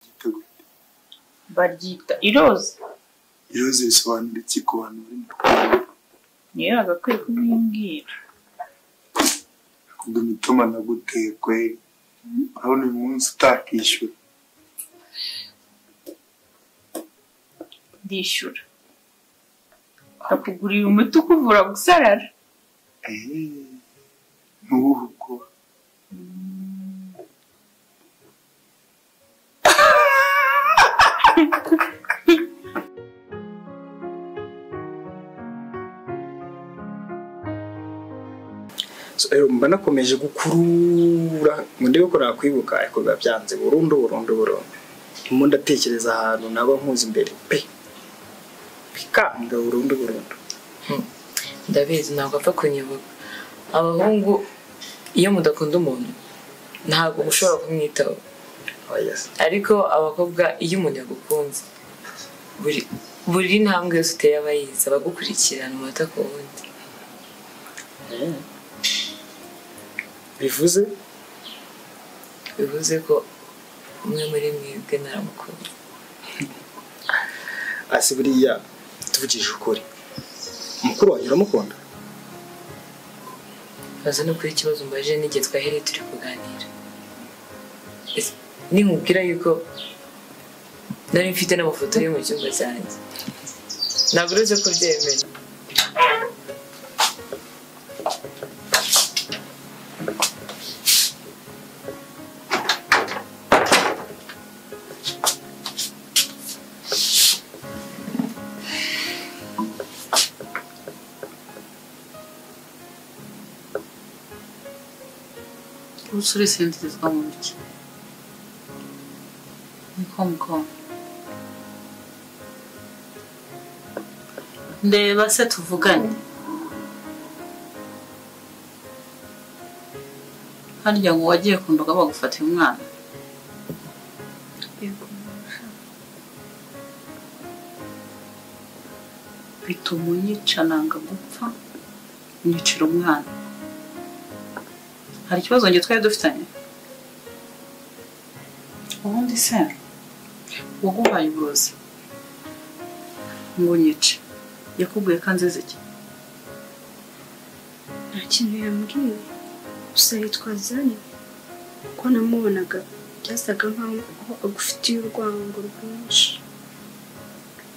biteguye baryita iroza iroze risobanura iki ku bantu bari mu niyo yagakwiye kubimbwira kugira imitima naguteye kwe urabona uyu munsi utakishyura ndishyura akuguriye umuti ukuvura gusarara eee ntubuhe ubwoba So, rero mba nakomeje gukurura ngo ndebe ko nakwibuka ariko biba byanze burundu burundu burundu ndimo ndatekereza ahantu naba nkuzi imbere pe bikanga burundu burundu ndabizi ntabwo apfa kunyibuka abahungu iyo mudakunda umuntu ntabwo mushobora kumwitaho oya se ariko abakobwa iyo umuntu yagukunze buri buri ntambwe yose uteye aba yizi abagukurikirana umunota ku wundi bivuze bivuze ko umwe muri mwebwe ntaramukunda asi buriya tuvugije ukuri mukuru wanjye uramukunda baza no kuba ikibazo mbajije n'igihe twahereye turi kuganira Ese ninkubwira yuko nari mfite n'amafoto ye mu cyumba cyanjye ntabwo uretse ko byemera ubuso urisindirizwa mu ntoki ni komukomu ndeba se tuvugane harya ngo wagiye ku mbaga bagufata uyu mwana bituma unyicananga gupfa unyicira umwana hari ikibazo njye twari dufitanye ubundi se waguhaye uburozi ngo unyice yakubwiye ko anziza iki nta kintu yambwiye gusa yitwa zani kuko namubonaga byasaga nkaho agufitiye urwango rwinshi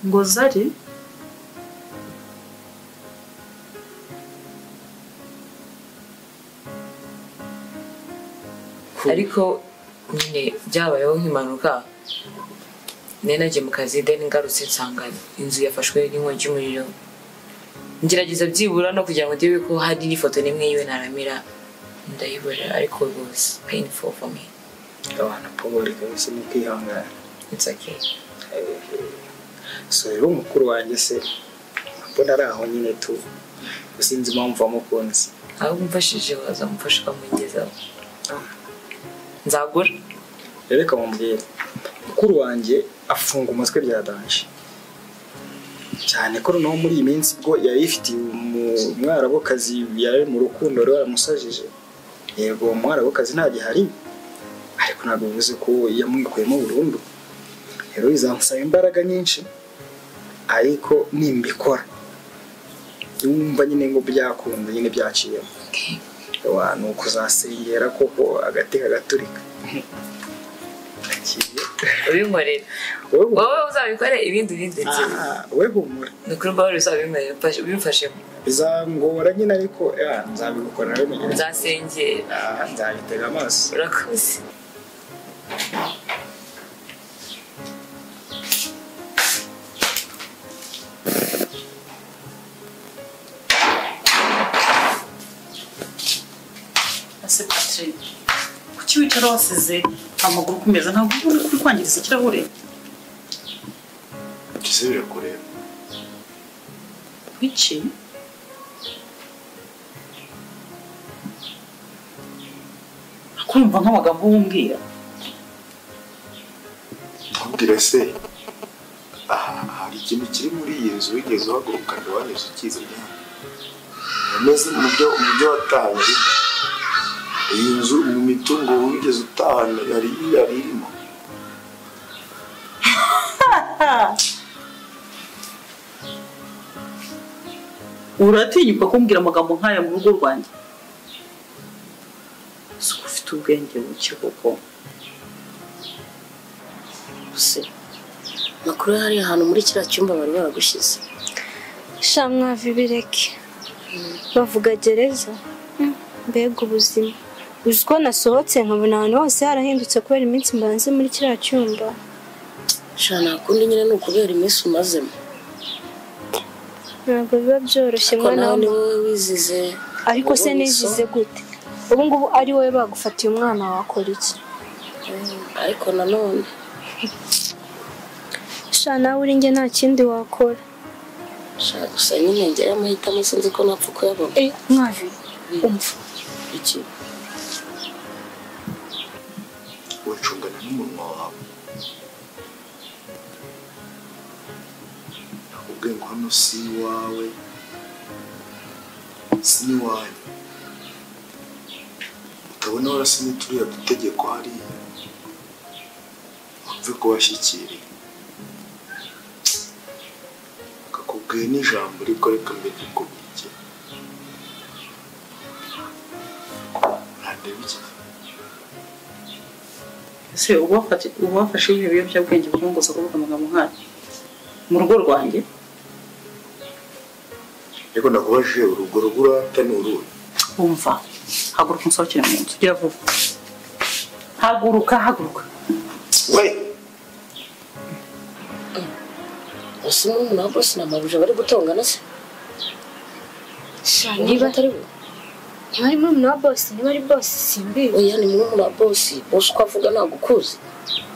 ngo zari ariko nyine byabayeho nk'impanuka nari nagiye mu kazi deni ngarutse nsanga inzu yafashwe n'inkongi y'umuriro ngerageza byibura no kugira ngo ndebe ko hari n'ifoto n'imwe yiwe ntaramira ndayibura ariko it was painful for me abana pobore kabisa ni kwihangana it's okay so rero mukuru wanjye se mbona ari aho nyine tu sinzi impamvu wamukunze aho umfashije waza umfasha ukamugezaho nzagura rero reka mubwire mukuru wanjye afunga umutwe bya danje cyane ko noneho muri iyi minsi bwo yari ifitiye umu- umwarabukazi yari mu rukundo rero yaramusajije yego uwo mwarabukazi ntagihari ariko ntabwo bivuze ko yamwikuyemo burundu rero bizamusaba imbaraga nyinshi ariko nimbikora wumva nyine ngo byakunda nyine byaciyemo ni ukuzasengera koko agati kagaturika Kiye. ubinkorere wowe humura. wowe uzabikore ibindi ubindekere Ah, wowe humura ni ukuri mbabare uzabinkorere mfashe- ubimfashemo bizangora nyine ariko ah, nzabigukora rero mugenzi nzasengera Ah, nzabitega amaso urakoze ese patrick kuki wicara wasize amaguru ku meza ntabwo uba uri kwangiriza ikirahure mbese birakureba biki akumva nk'amagambo wumvira ntubwire se aha hari ikintu kiri muri iyi nzu wigeze uhaguruka ngo wanyuze ukizanye ameze mu byo mu byo watanze iyi nzu mu mitungo wigeze utahana yari yari irimo uratinyuka kumbwira amagambo nk'aya mu rugo rwanjye si uko ufite ubwenge buke koko se makuru hari ahantu muri kiriya cyumba bari baragushyize sha mwavi bireke bavuga gereza Mm, mbega ubuzima uzi ko nasohotse nkabona ahantu hose harahindutse kubera iminsi mbanze muri kiriya cyumba shana kundi nyine ni ukubera iminsi umazemo ntabwo biba byoroshye ko mwana nawe ni w'umuntu wowe wizize ariko se wowe wiso. nizize gute ubu ngubu ari wowe bagufatiye umwana wakora iki Mm, ariko nanone sha nawe uri njye nta kindi wakora shaka gusa nyine njyayo amahitamo sinzi ko napfa kuyabona mwavi umva iki wicungana n'umunwa wawe nakubwiye ngo hano si iwawe si n'iwanyu utabona warasinye turiya dutegeko hariya wumve ko washyikiriye akakubwiye n'ijambo ariko reka mbere nkubwire urandeba iki ese ubafati- ubafashe ibihe biyobyabwenge bubongoza kuvuga amagambo nk'aya mu rugo rwanjye ariko ndakubajije urugo rw'urata ni uruhe wumva haguruka unsohokere mu nzu ujya vuba haguruka haguruka we ese n'umuntu wa bose na mabuja bari gutongana se sha niba niba atari we niba ari murumuna wa bosi niba ari bosi simbizi oya ni murumuna wa bosi bosi uko avuga ntabwo ukuzi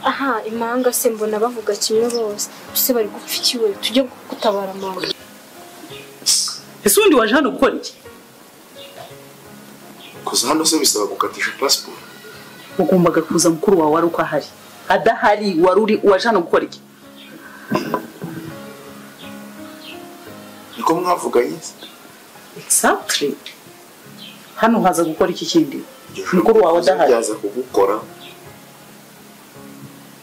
aha imanga se mbona bavuga kimwe bose ese bari gupfa iki we tujye gutabara mama ese ubundi waje hano gukora iki kuza hano se bisaba gukatisha pasiporo wagombaga kuza mukuru wawe wari uko ahari adahari wari uri waje hano gukora iki niko mwavuganye se? exactly hano haza gukora iki kindi Iryo jambo mukuru wawe uvuze adahari ryaza kugukora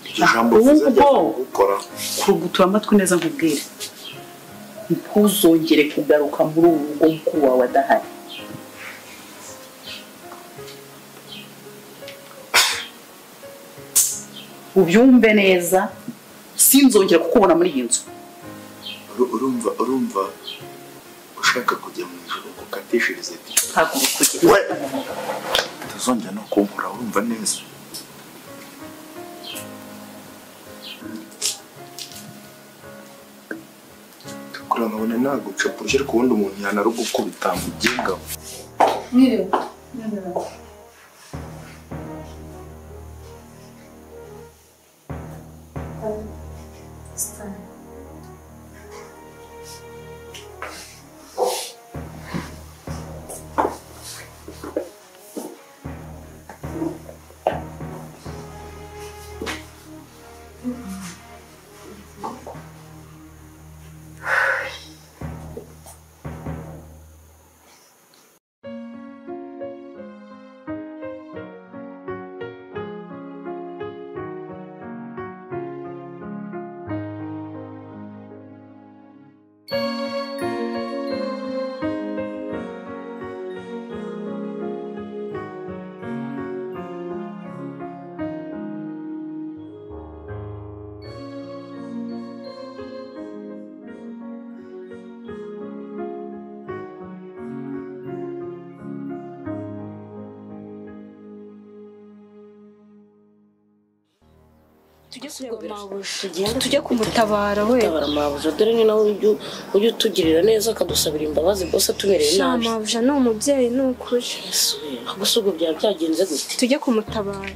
iryo Ah, jambo uvuze ubu ryaza bwo. kugukora kurugutura amatwi neza nkubwire ntuzongere kugaruka muri uru rugo mukuru wawe adahari ubyumve neza sinzongera kukubona muri iyi nzu Uru- urumva urumva ushaka kujya mu ijoro ngo ukatishirize disikuru. haguruka ujye we utazongera no kunkura urumva neza kuri nkabona naguca kuburyo ariko ubundi umuntu yanarugukubita mu byinga tujye kureba mabuja tujye kumutabara we gutabara mabuja dore ni nawe ujya ujya utugirira neza akadusabira imbabazi bose atumereye sha nabi mabuja ni umubyeyi ni ukuri gusa ubwo byaba byagenze gute tujye kumutabara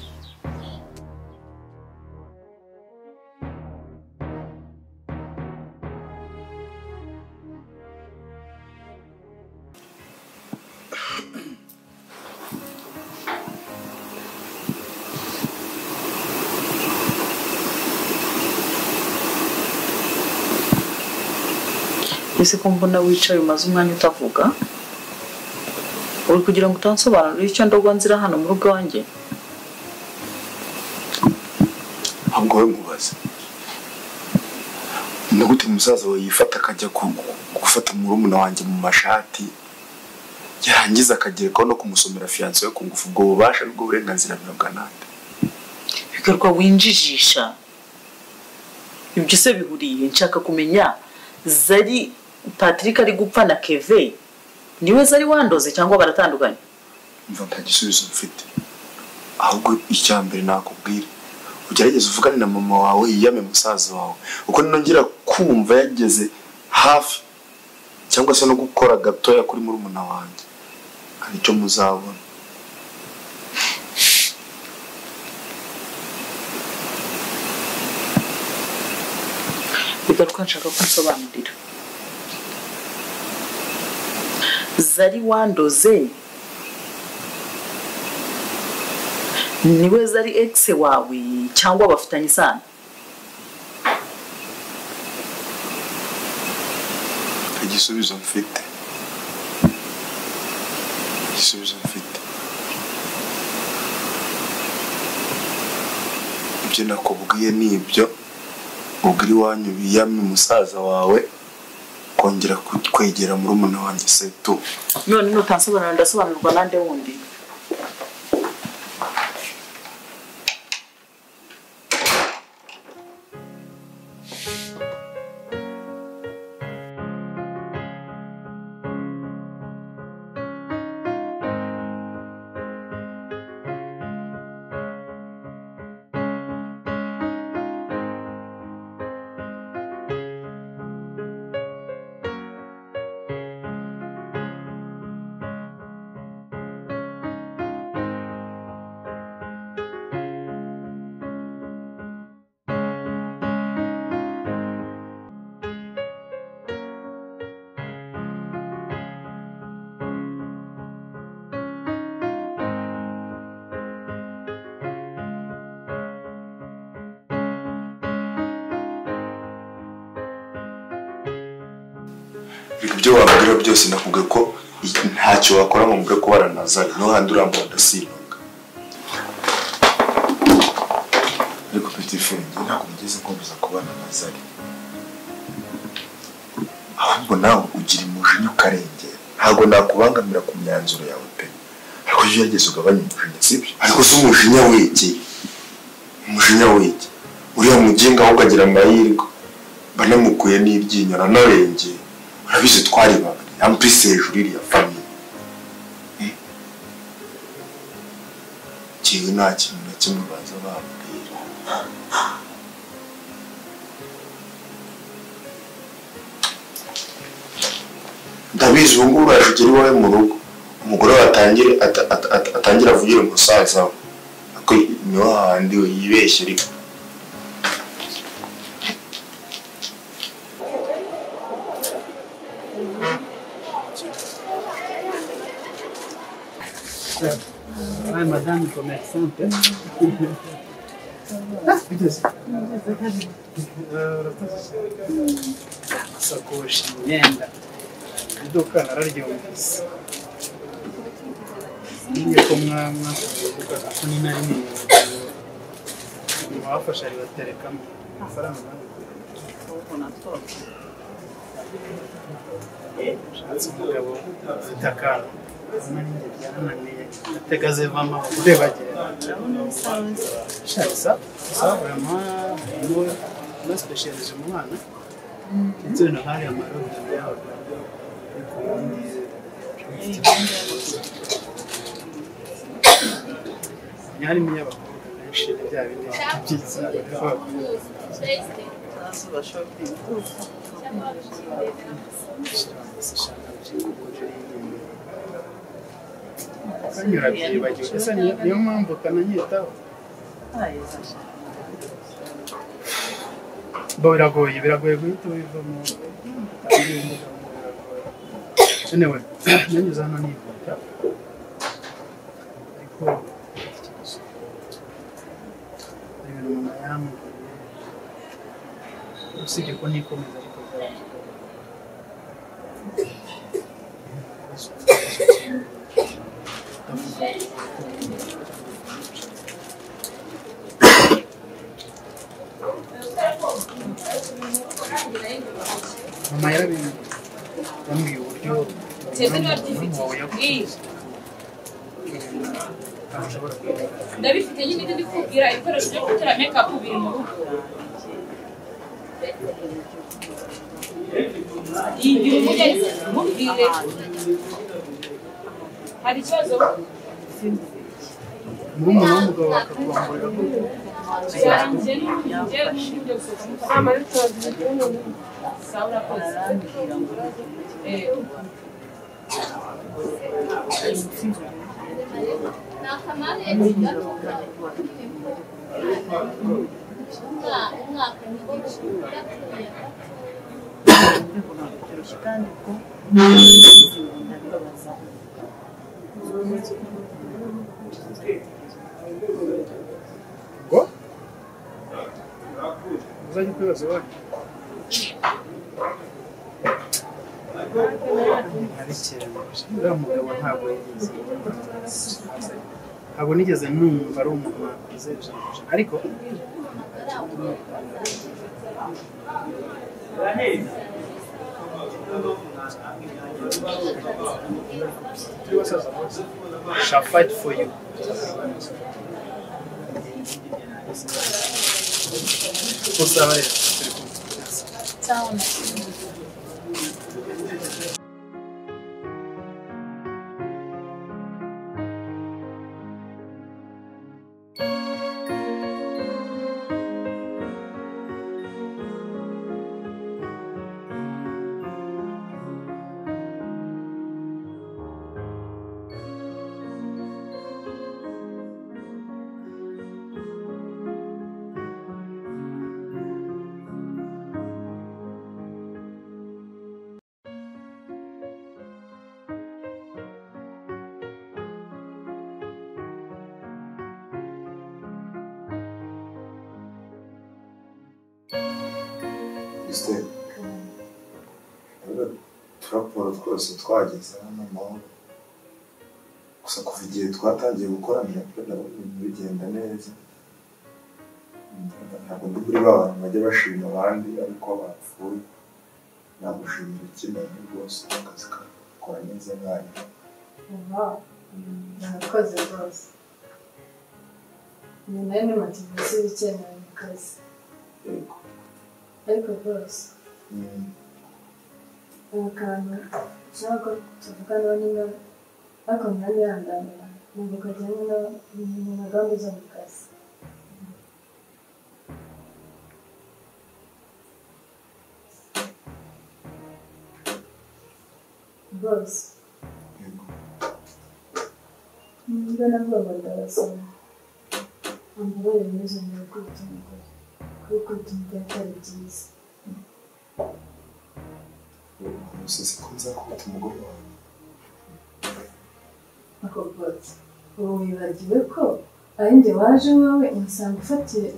ese ko mbona wicaye umaze umwanya utavuga uri kugira ngo utansobanurire icyo ndogwa nzira hano mu rugo wanjye ntabwo we mubaza ni gute umusaza wawe yifata akajya ku- gufata murumuna wanjye mu mashati yarangiza akagerekaho no kumusomera fiyanse we ku ngufu ubwo bubasha bwo burenganzira birangana nde bikorwa winjijisha ibyo se bihuriye nshaka kumenya zari patrick ari gupfa na keve niwe zari wandoze cyangwa baratandukanye mva nta gisubizo mfite ahubwo icya mbere nakubwira ugerageze uvugane na mama wawe yiyame musaza wawe uko ninongera kumva yageze hafi cyangwa se no gukora gatoya kuri murumuna wanjye hari icyo muzabona bigatwa nshaka kunsobanurira zari wandoze niwe zari egise wawe cyangwa bafitanye isano igisubizo mfite igisubizo mfite ibyo nakubwiye ni ibyo ubwo iwanyu biyamye umusaza wawe kongera ku- kwegera murumuna wanjye setu none nutansobanura ndasobanurwa nande wundi ibyo wabwira byose nakubwiye ko i- ntacyo wakora ngo mubwe kuba aranazari no handi urambura adasimbuka ariko peti furengi ntabwo nigeze nkomeza kubana na zari ahubwo nawe ugira umujinya ukarengera ntabwo nakubangamira ku myanzuro yawe pe ariko iyo ugerageza ugabanya umujinya sibyo ariko si umujinya wegeye umujinya wegeye uriya muginga ahubwo agira amahirwe banamukuye n'iryinyo nanarengeye urabizi twari babiri ampise hejuru iriya famiye Eh? jyewe nta kintu na kimwe baza bambwira ndabizi ubu ngubu urajegera iwawe mu rugo umugore we atangire ata- ata- ata- atangire avugire umusaza we ariko niho hahandi we yibeshye ariko sakoshi imyenda iduka nararyumvise niyo ko mwana uvuga ko ni nari niyo nyuma bafasha ribaterekamo amafaranga ushatse umugabo afite akantu urabona n'inge byarananiye atega zivamo urebagirana shabisa savurama na sipeshiyalize mu bana ndetse na hariya amarobo yabo ariko ubundi harimo iy'abakobwa benshi na bya bindi byiza kanyura byibagiwe ese ni- niyo mpamvu kananyitaho bo biragoye biragoye guhita ubivamo anyway nanyuze hano nihuta ariko hari ibintu mama yambwiye usibye ko nikomeza ariko byaramugoye. mama yarabimwe yambwiye uburyo umuhungu wawe yagukunze ntashobora kuyobora ndabifite nyine ibyo ndi kubwira ibikoresho byo gutera mekapu biri mu rugo igihe umugeze mubwire hari ikibazo murumuna w'umugabo bakakuramburira ko yanjye n'ubundi n'ubundi gusohoka mutandukanye sawa urakoze Eh, ngo uzajya ukwibaza iwanyu ari cyane uriya mugabo ntabwo yigeze ntabwo nigeze numva ari umuntu wakoze ijana ku ijana. ariko turi basaza bose shall fight for you usaba rero turi kumwe Christine rero turaporo twose twageze hano amahoro gusa kuva igihe twatangiye gukoranira kuri nabo ibintu bigenda neza ntabwo ndi kuri ba bantu bajya bashima abandi ariko bapfuye nagushimira ikintu rwose akazi kakora neza nkayo murakoze rwose ni nayo ni motivasiyo ikenewe mu kazi yego ariko rwose Mm. ubu kantu ntabwo tuvugana niba ariko murayihanganira ntabwo kajyanye na- mu mugambi zo mu kazi rwose yego nibwo nabwoba ndabasaba ambabarire ntuzongere kwita umugore kuko tumubwira atari byiza gusa siko nzakubita umugore wawe ako rwose ubu wibagiwe ko ari njye waje iwawe umusanga ufatiye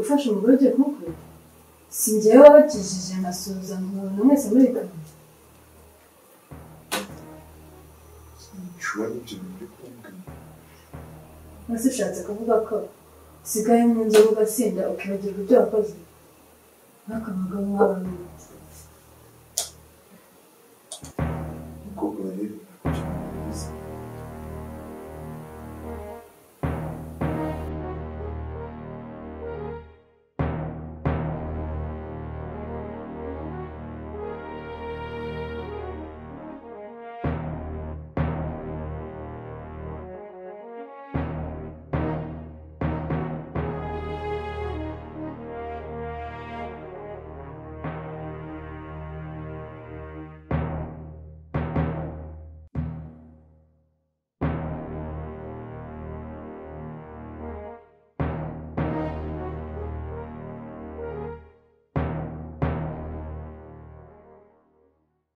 ufashe umugore ugiye kumukubita si njyewe wabakijije nkasuhuza nkabona mwese muri kamwe nshobora n'ibyo bintu uri kumbwira mwese ushatse kuvuga ko usigaye mu nzoga ugasinda ukibagirwa ibyo wakoze nk'aka mugabo wawe umukobwa rero